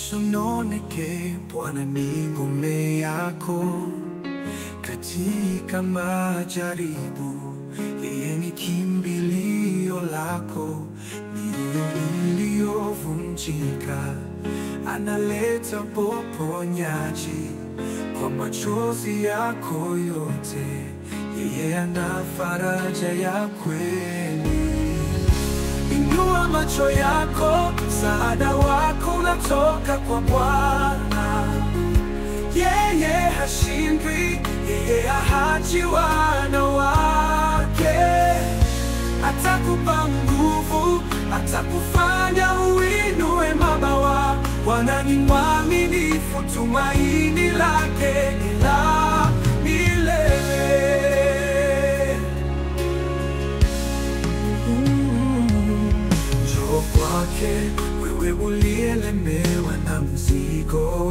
Usononeke, Bwana ni ngome yako katika majaribu. Yeye ni kimbilio lako, mioyo iliyovunjika analeta poponyaji kwa machozi yako yote. Yeye ana faraja ya kweli. Inua macho yako, msaada wako unatoka kwa Bwana. Yeye hashindwi, yeye haachi wana wake. Atakupa nguvu, atakufanya uinue mabawa. Bwana ni mwaminifu, tumaini lake ni la milele. Njoo kwake wewe uliyelemewa na mzigo.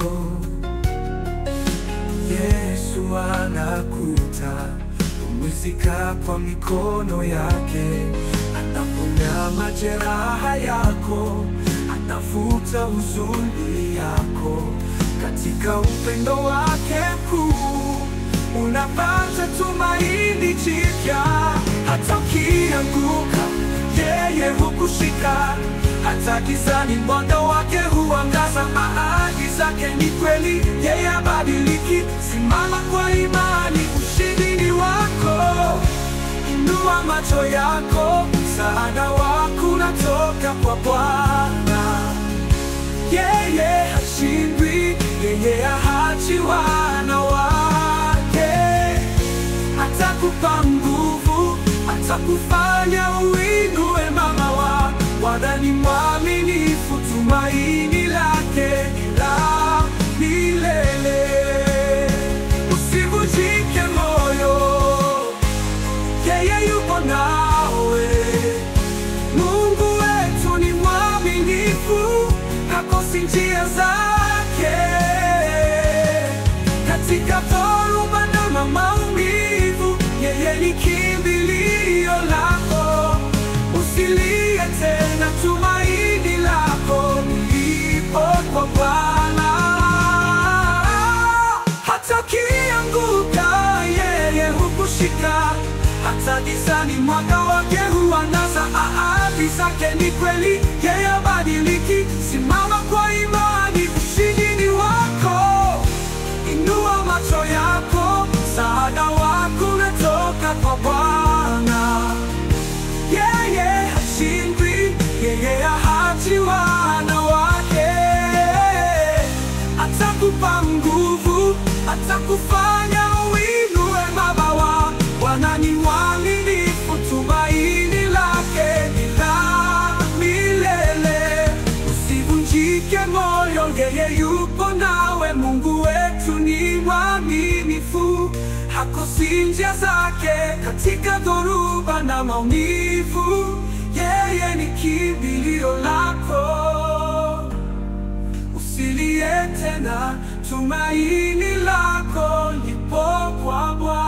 Yesu anakuita, pumzika kwa mikono yake. Anaponya majeraha yako, anafuta huzuni yako. Katika upendo wake mkuu unapata tumaini jipya. Hata ukianguka, yeye hukushika. Hata gizani, mwanga wake huangaza. Ahadi zake ni kweli, yeye habadiliki. Simama kwa imani, ushindi ni wako. Inua macho yako, msaada wako unatoka kwa Bwana. Yeye hashindwi, yeye haachi wana wake. Atakupa nguvu, atakufanya uinue mabawa. Bwana ni mwaminifu, tumaini lake ni la milele. Usivunjike moyo, yeye yupo nawe. Mungu wetu ni mwaminifu, hakosi njia zake. Katika dhoruba na maumivu, yeye ni kimbilio lako. Usilie tena, tumaini lako lipo kwa Bwana. Hata ukianguka, yeye hukushika. Hata gizani, mwanga wake huangaza. Ahadi zake ni kweli, yeye habadiliki. Simama kwa imani, ushindi ni wako. Inua macho yako, msaada wako unatoka kwa Bwana. Yeye hashindwi, yeye haachi wana wake. Atakupa nguvu, atakufanya uinue mabawa. Bwana ni mwaminifu, tumaini lake ni la milele. Usivunjike moyo, yeye yupo nawe. Mungu wetu ni mwaminifu, hakosi njia zake katika dhoruba na maumivu. Yeye ni kimbilio lako. Usilie tena, tumaini lako lipo kwa Bwana.